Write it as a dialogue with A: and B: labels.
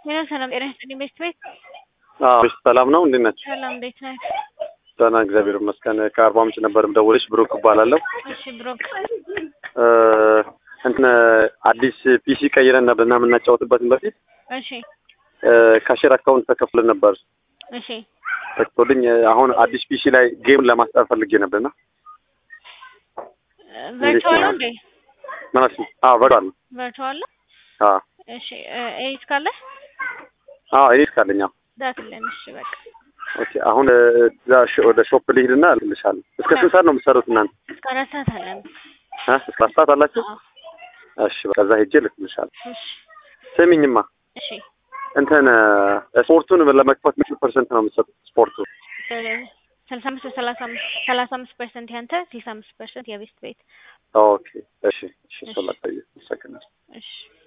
A: ሄሎ ሰላም ጤና ይስጥልኝ ቤት ቤት
B: አዎ ሰላም ነው። እንዴት ናቸው?
A: ሰላም እንዴት ነህ?
B: ደህና እግዚአብሔር ይመስገን። ከአርባ ምንጭ ነበር የምደውልሽ። ብሩክ እባላለሁ።
A: እሺ ብሩክ
B: እ እንትን አዲስ ፒሲ ቀይረን ነበር እና የምናጫወትበትን በፊት
A: እሺ
B: እ ካሼር አካውንት ተከፍለን ነበር
A: እሺ
B: ተክቶልኝ አሁን አዲስ ፒሲ ላይ ጌም ለማስጣት ፈልጌ ነበርና
A: ቨርቹዋል ነው እንዴ?
B: ማለት ነው። አዎ ቨርቹዋል ነው።
A: ቨርቹዋል ነው።
B: አዎ
A: እሺ ኤዲት ካለ
B: አዎ ኤዲት ካለኝ አዎ።
A: ዳክልን። እሺ በቃ
B: ኦኬ አሁን እ እዛ ሽ- ወደ ሾፕ ልሂድና እልክልሻለሁ። እስከ ስንት ሰዓት ነው የምትሰሩት እናንተ?
A: እስከ አራት ሰዓት አለን።
B: እ እስከ አራት ሰዓት አላችሁ?
A: አዎ
B: እሺ በቃ እዛ ሄጄ እልክልሻለሁ።
A: እሺ
B: ስሚኝማ
A: እሺ
B: እንትን እ ስፖርቱን ለመክፈት ምን ፐርሰንት ነው የምትሰጡት? ስፖርቱ
A: ስልሳ አምስት ሰላሳ አምስት ሰላሳ አምስት ፐርሰንት ያንተ ስልሳ አምስት ፐርሰንት የቤስት ቤት
B: ኦኬ እሺ እሺ ሰላሳ አመሰግናለሁ።
A: እሺ